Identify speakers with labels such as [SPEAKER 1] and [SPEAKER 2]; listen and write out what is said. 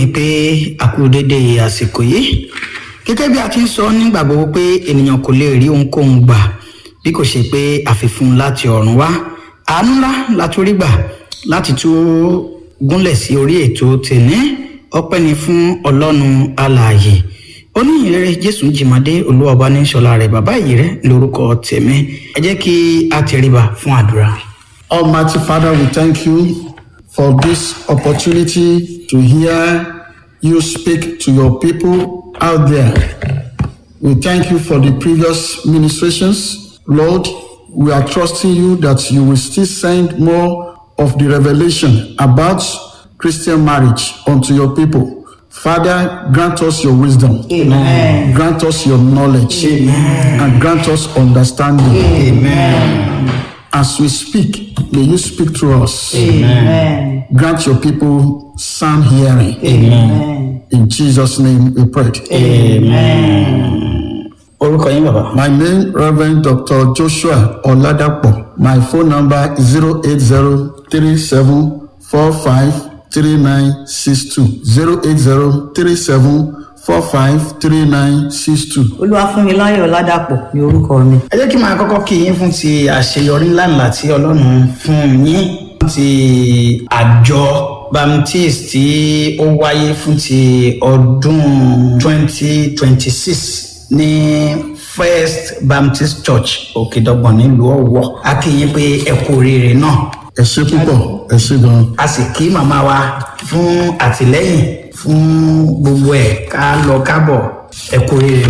[SPEAKER 1] ni pé a kú dédé àsìkò yìí gẹ́gẹ́ bí a ti ń sọ nígbà gbogbo pé ènìyàn kò lè rí ohunkóhun gbà bí kò ṣe pé àfifún láti ọ̀run wá àánú ńlá la tún rí gbà láti tún gúnlẹ̀ sí orí ètò tèní ọpẹ́ ni fún ọlọ́run alààyè oníyìnrere jésù jìmọ̀dé olúwọba ní sọlá rẹ̀ bàbá yìí rẹ̀ lórúkọ tèmi ẹ jẹ́ kí a tẹríba fún àdúrà.
[SPEAKER 2] Almighty Father, we thank you for this opportunity to hear you speak to your people out there. We thank you for the previous ministrations. Lord, we are trusting you that you will still send more of the revelation about Christian marriage unto your people. Father, grant us your wisdom.
[SPEAKER 1] Amen.
[SPEAKER 2] Grant us your knowledge. And grant us understanding.
[SPEAKER 1] amen.
[SPEAKER 2] As we speak, may you speak through us.
[SPEAKER 3] Amen.
[SPEAKER 2] Grant your people sound hearing.
[SPEAKER 3] Amen.
[SPEAKER 2] In Jesus' name we pray.
[SPEAKER 1] orúkọ yín bàbá.
[SPEAKER 2] My name Reverend Dr. Joshua Oladapo. My phone number is 08037453962. 08037453962.
[SPEAKER 3] Olúwafúnmiláyọ̀ Ládàpọ̀ ni orúkọ mi.
[SPEAKER 1] ẹ jẹ́ kí n máa kọ́kọ́ kí yín fún ti àṣeyọrí ńláńlá tí ọlọ́run fún yín ti àjọ baptist tí ó wáyé fún ti ọdún 2026 ní first baptist church òkèdọ́gbọ̀n nílùú ọ̀wọ́ a kí yín pé ẹ kú oríire náà
[SPEAKER 2] Ẹ ṣé púpọ̀, ẹ ṣé gan.
[SPEAKER 1] a sì kí màmá wa fún àtìlẹ́yìn fún gbogbo ẹ̀ ká lọ kábọ̀ ẹ kú oríire